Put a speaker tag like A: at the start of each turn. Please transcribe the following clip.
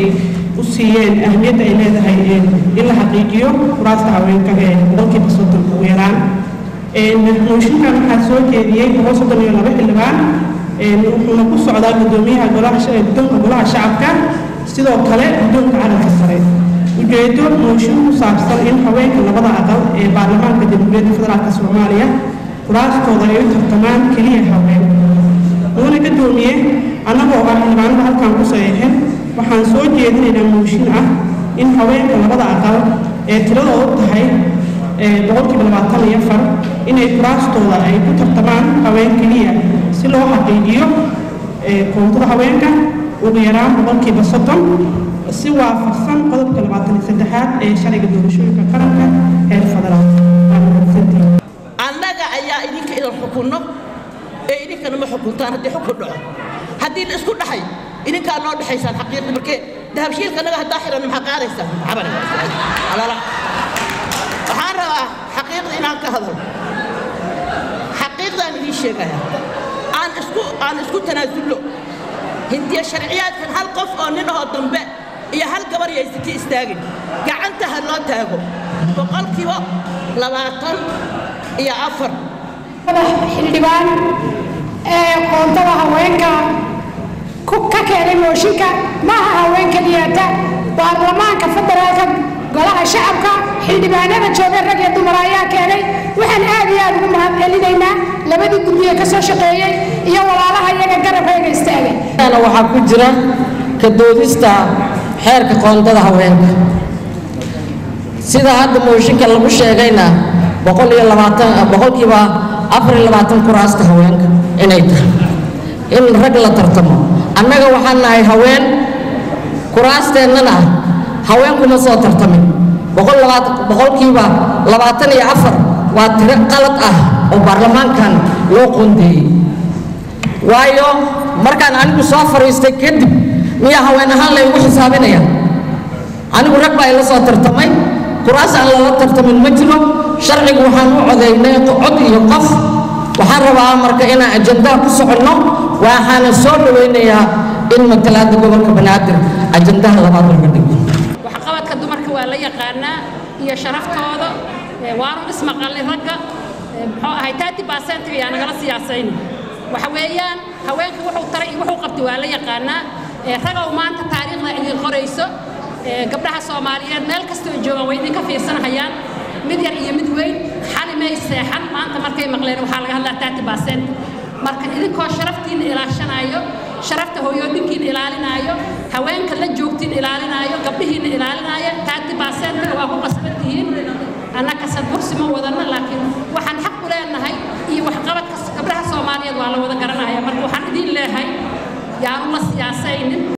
A: ay u siiyeen ahmiyadda ay leedahay in la xaqiijiyo kuraasta haweenka ee boqolkiiba soddon ugu yaraan mooshinkan waxaa soo jeediyey boqol soddon iyo laba xildhibaan wuxuuna ku socdaa gudoomiyaha guddoonka golaha shacabka sidoo kale guddoonka calanka sare ujeedo mooshin ku saabsan in haweenka labada aqal ee baarlamaanka jamhuuriyadda federaalk soomaaliya kuraastooda ay u tartamaan keliya haween wuuna gadoomiye annagoo ah xildhibaanada halkan ku saxiixin waxaan soo jeedinaynaa mooshin ah in haweenka labada aqal ee tiradoodu tahay boqolkiiba labaatan iyo afar inay kuraastooda ay ku tartamaan haween keliya si loo xaqiijiyo koontada haweenka ugu yaraan boqolkiiba soddon si waafaqsan qodobka labaatan iyo saddexaad ee sharciga doorashooyinka qaranka heer federaal
B: annaga ayaa idinka idan xukunno ee idinkana ma xukuntaan haddii xukun dhaco haddii la isku dhaxay idinkaa noo dhexaysaan xaqiiqdi markee dahabshiilka annaga haddaa xiran maxaa qaadaysaan cabale alala waxaan rabaa xaqiiqda inaan ka hadalo xaqiiqdaan idiin sheegaya aan isku aan isku tanaasulno hindiya sharciyaadkan hal qof oo nin ahoo dambe iyo hal gabar yaysati istaagin gacanta ha loo taago boqolkiiba labaatan iyo afar
C: xildhibaan ee qoontada haweenka ka keenay mooshinka maaha haween keliyata baarlamaanka federaalka golaha shacabka xildhibaanada jooga rag iyo dumar ayaa keenay waxaan aad iyo aad ugu mahad celinaynaa labadii guddiye ka soo shaqeeyey iyo walaalaha iyaga garabkayga istaagay
D: waxaa ku jira ka doodista xeerka qoondada haweenka sida hadda mooshinka lagu sheegayna boqol iyo labaatan boqolkiiba afar iyo labaatan kuraasta haweenka inay tahay in rag la tartamo annaga waxaan nahay haween kuraasteennana haweenkuma soo tartamin boqol labaatan boqolkiiba labaatan iyo afar waa tiro qalad ah oo baarlamaankan loo qoondeeyey waayo markaan anigu soo fadhiistay kadib miyaa haween ahaan laygu xisaabinaya anigu rag baa ila soo tartamay kuraas aan lala tartamin ma jiro sharcigu waxaan u codaynay cod iyo qof waxaan rabaa marka inaan ajandaha ku soconno waxaana soo dhawaynayaa in matalaada gobolka banaadir ajandaha labaad laga dhigo
E: waxqabadka dumarka waa la yaqaanaa iyo sharaftooda waanu ismaqalnay ragga muxuu ahay taati baasentiga yaa nagala siyaasayna waxa weeyaan haweenka wuxuu taray iyo wuxuu qabtay waa la yaqaanaa ragow maanta taariikhda idin qorayso gabdhaha soomaaliyeed meel kastoo joogaan way idinka fiirsanahayaan mid yar iyo mid weyn xali may seexan maanta markay maqleen waxaa laga hadlaa taati baasent marka idinkoo sharaftiina ilaashanaayo sharafta hooyooyinkiina ilaalinaayo haweenka la joogtiin ilaalinaayo gabdhihiina ilaalinaayo taati baasentiga waa ku qasban tihiin annaka sadbursi ma wadana laakiin waxaan xaq u leenahay iyo waxqabadka gabdhaha soomaaliyeed waa la wada garanaya marka waxaan idiin leehay yaanu la siyaasaynin